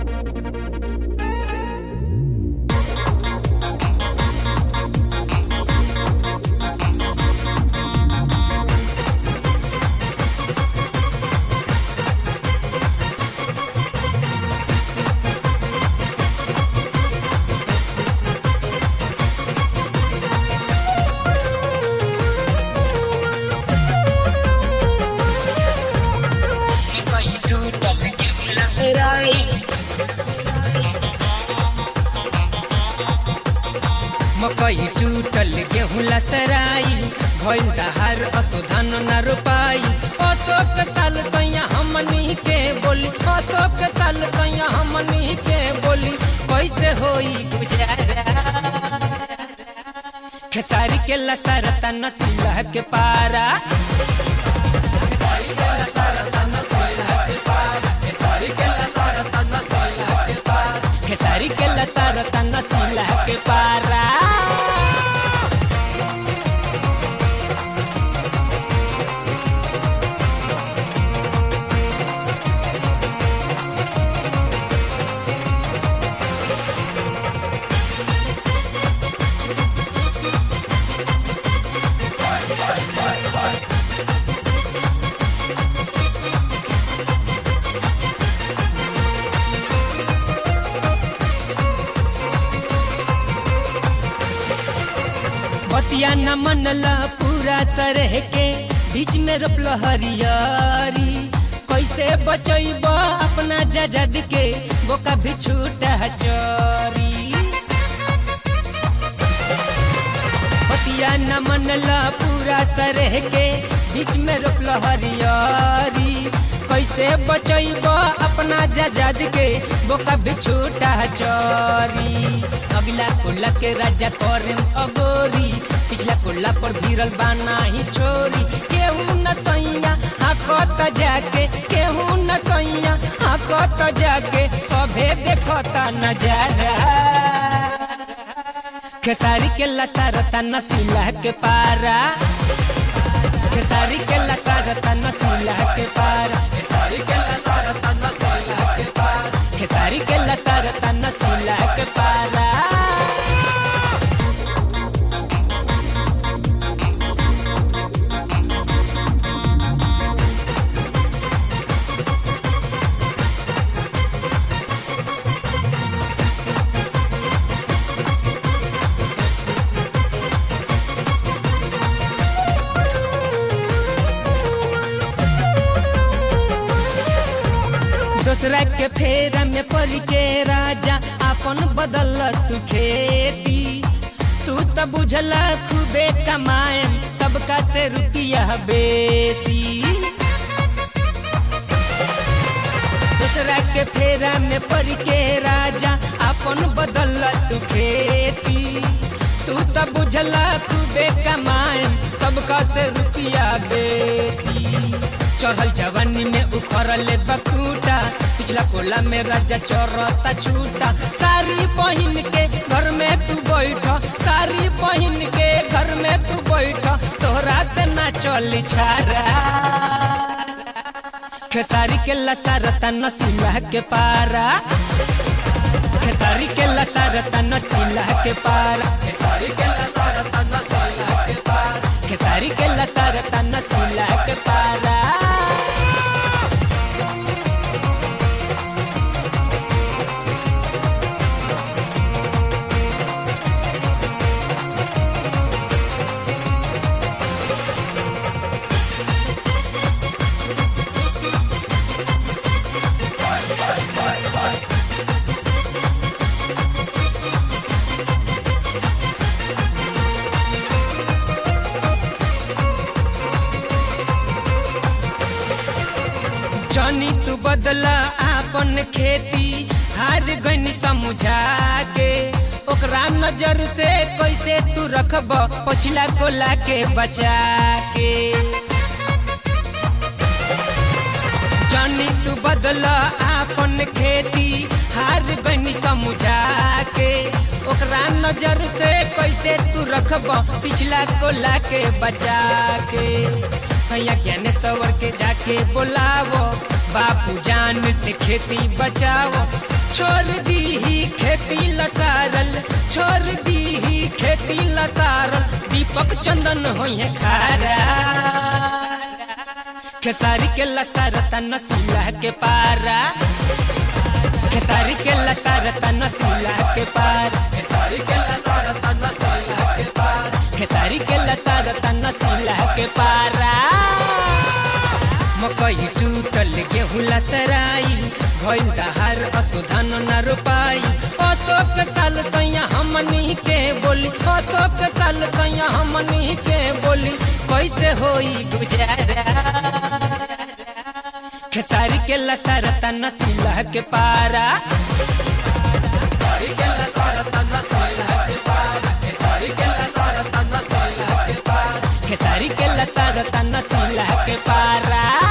कहीं टूटल के लहराई मकई टूटल गेहूं लसराई भइल दहार असुधन न रोपाई अशोक साल सैया हमनी के बोली अशोक साल सैया हमनी के बोली कैसे होई गुजारा खेसारी के लसरता नसीला के पारा खेसारी के लसरता नसीला के पारा बतिया न मनला पूरा तरह के बीच में रोपल हरियारी कैसे बचैब अपना जजद के बोका भी छूटा चोरी बतिया न मनला पूरा तरह के बीच में रोपल हरियारी कैसे बचैब अपना जजद के बोका भी छूटा चोरी अगला कोला के राजा करे अगोरी पिछला कोला पर भिरल बाना ही छोरी केहू न सैया हाकत जाके केहू न सैया हाकत जाके सभे देखता नजारा खेसारी के लसारता नसीला के पारा खेसारी के लसारता नसीला के पारा खेसारी के लसारता नसीला के पारा खेसारी के लसारता नसीला के पारा दूसरा के फेरा में पड़ के राजा अपन बदल तू खेती तू तो बुझला खूबे कमाए सबका से रुपया बेसी दूसरा के फेरा में पड़ के राजा अपन बदल तू खेती तू तो बुझला खूबे कमाए सबका से रुपया बेसी चढ़ल जवानी में उखड़ल बकूटा पिछला कोला में राजा चौरता छूटा सारी पहन के घर में तू बैठ सारी पहन के घर में तू बैठ तोहरा से ना चली छारा खेसारी के लसारता नसीला के पारा खेसारी के लसारता नसीला के पारा खेसारी के लसारता नसीला के पारा खेसारी के लसारता नसीला के पारा जानी तू बदला आपन खेती हार गन समझा के ओकरा नजर से कैसे तू रखब पछिला कोला के बचा के जानी तू बदला आपन खेती हार गन समझा के ओकरा नजर से कैसे तू रखब पिछला को लाके बचा के सैया ज्ञानेश्वर के जाके बोलावो बापू जान से खेती बचाओ छोड़ दी ही खेती लसारल छोड़ दी ही खेती लसारल दीपक चंदन होइए खारा खेसारी के लसारता नसीला के पारा खेसारी के लसारता नसीला के पारा खेसारी के लसारता नसीला के पारा खेसारी के लसारता नसीला के पारा मकई टूटल गेहूं लसराई भइल दहार असुधन न रोपाई अशोक साल सैया हमनी के बोली अशोक साल सैया हमनी के बोली कैसे होई गुजारा खेसारी के लसरता नसीला के पारा खेसारी के लसरता नसीला के पारा खेसारी के लसरता नसीला के पारा खेसारी के लसरता नसीला के पारा